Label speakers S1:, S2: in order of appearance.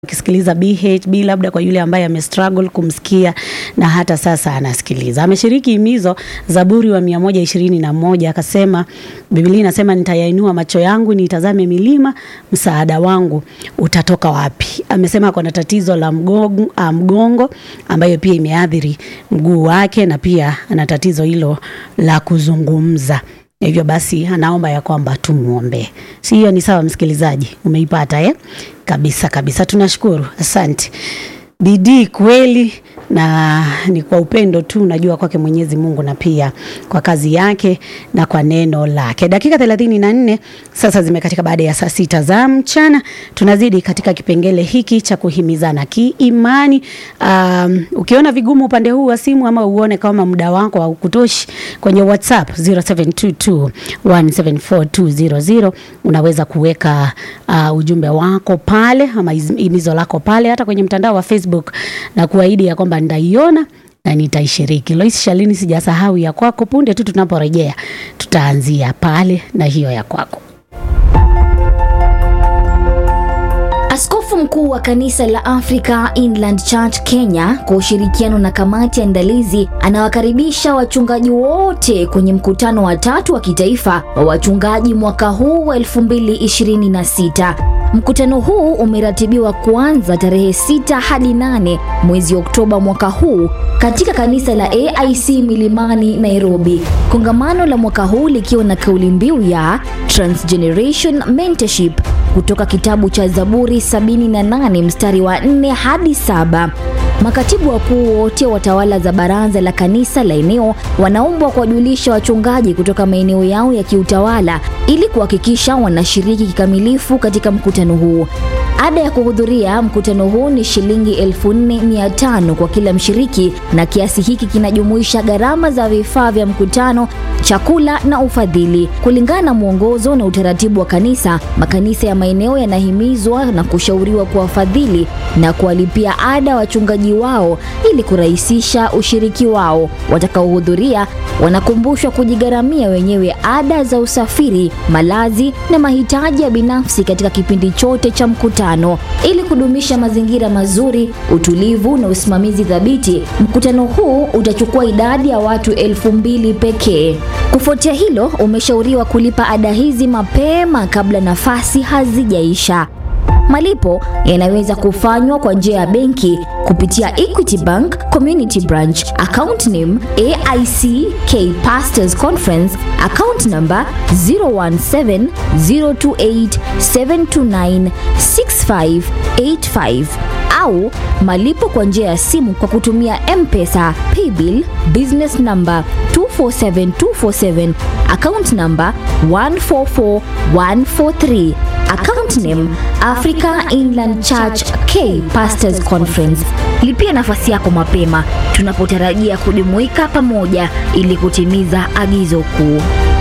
S1: Ukisikiliza BHB labda kwa yule ambaye amestruggle kumsikia na hata sasa anasikiliza. Ameshiriki himizo Zaburi wa mia moja ishirini na moja akasema, Biblia inasema nitayainua macho yangu nitazame milima, msaada wangu utatoka wapi? Amesema kuna tatizo la mgongo, ah, mgongo ambayo pia imeathiri mguu wake na pia ana tatizo hilo la kuzungumza. Hivyo basi anaomba ya kwamba tumwombee. Si hiyo ni sawa, msikilizaji? Umeipata eh? Kabisa kabisa, tunashukuru, asante. Bidii kweli na ni kwa upendo tu unajua kwake Mwenyezi Mungu na pia kwa kazi yake na kwa neno lake. Dakika thelathini na nne sasa zimekatika baada ya saa sita za mchana. Tunazidi katika kipengele hiki cha kuhimizana kiimani. Um, ukiona vigumu upande huu wa simu ama uone kama muda wako haukutoshi kwenye WhatsApp 0722174200 unaweza kuweka uh, ujumbe wako pale ama himizo lako pale hata kwenye mtandao wa Facebook na kuahidi ya kwamba nitaiona na nitaishiriki. Lois Shalini, sijasahau ya kwako. Punde tu tunaporejea, tutaanzia pale na hiyo ya kwako.
S2: Askofu mkuu wa kanisa la Africa Inland Church Kenya kwa ushirikiano na kamati ya andalizi anawakaribisha wachungaji wote kwenye mkutano wa tatu wa kitaifa wa wachungaji mwaka huu wa 2026. Mkutano huu umeratibiwa kuanza tarehe 6 hadi 8 mwezi Oktoba mwaka huu katika kanisa la AIC Milimani, Nairobi. Kongamano la mwaka huu likiwa na kauli mbiu ya Transgeneration Mentorship kutoka kitabu cha Zaburi 78 mstari wa 4 hadi saba. Makatibu wakuu wote wa tawala za baraza la kanisa la eneo wanaombwa kuwajulisha wachungaji kutoka maeneo yao ya kiutawala ili kuhakikisha wanashiriki kikamilifu katika mkutano huu. Ada ya kuhudhuria mkutano huu ni shilingi 4500 kwa kila mshiriki, na kiasi hiki kinajumuisha gharama za vifaa vya mkutano, chakula na ufadhili. Kulingana na mwongozo na utaratibu wa kanisa, makanisa ya maeneo yanahimizwa na kushauriwa kuwafadhili na kuwalipia ada wachungaji wao ili kurahisisha ushiriki wao. Watakaohudhuria wanakumbushwa kujigharamia wenyewe ada za usafiri, malazi na mahitaji ya binafsi katika kipindi chote cha mkutano. Ili kudumisha mazingira mazuri, utulivu na usimamizi thabiti, mkutano huu utachukua idadi ya watu elfu mbili pekee. Kufuatia hilo, umeshauriwa kulipa ada hizi mapema kabla nafasi hazijaisha. Malipo yanaweza kufanywa kwa njia ya benki kupitia Equity Bank Community Branch, account name AIC K Pastors Conference, account number 017028729658 au malipo kwa njia ya simu kwa kutumia M-Pesa, Paybill, business number 247247, account number 144143. Account name Africa Inland Church K Pastors Conference. Lipia nafasi yako mapema tunapotarajia kujumuika pamoja ili kutimiza agizo kuu.